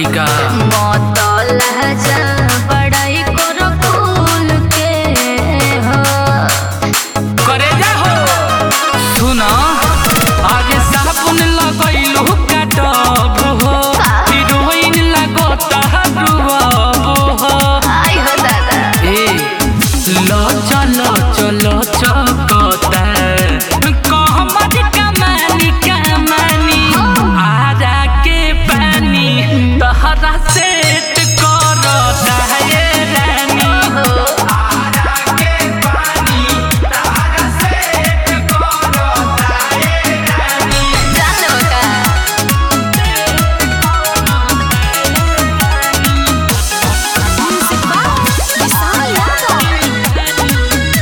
चाहतली का मतल जा बड़ाई करो फूल के हो करे जा हो सुन आगे साबुन लगैलू काटब हो हिरोइन लागता रुअब हो आई हो दादा ए लो चलो चलो चकता कहमत कमानी कमानी आजा के पानी तहरा सेट करता है रानी जान लो का विशाल यादव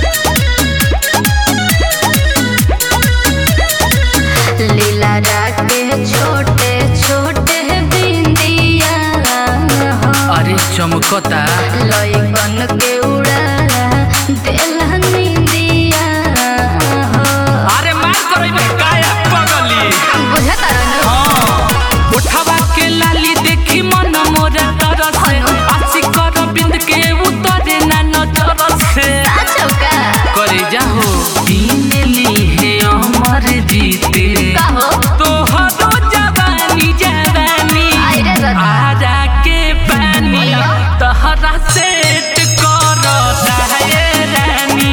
लीला राके छोटे छोटे बिंदिया हो अरे चमकता लइकन के उड़ा देला निंदिया हो अरे मार करई में काया पगली बुझता रहनु हाँ उठावा के लाली देखी मन मोरा तरस से आशी कर बिंद के उतरे ना नजर से चौका करे जाहो दीन ली है अमर जीते कहो तोहरो जवानी जवानी आई रे दादा। आजा के पानी तहरा सेट करता है रानी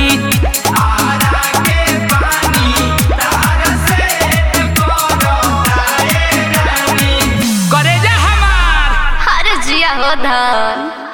करे जा हमार हर जिया हो धन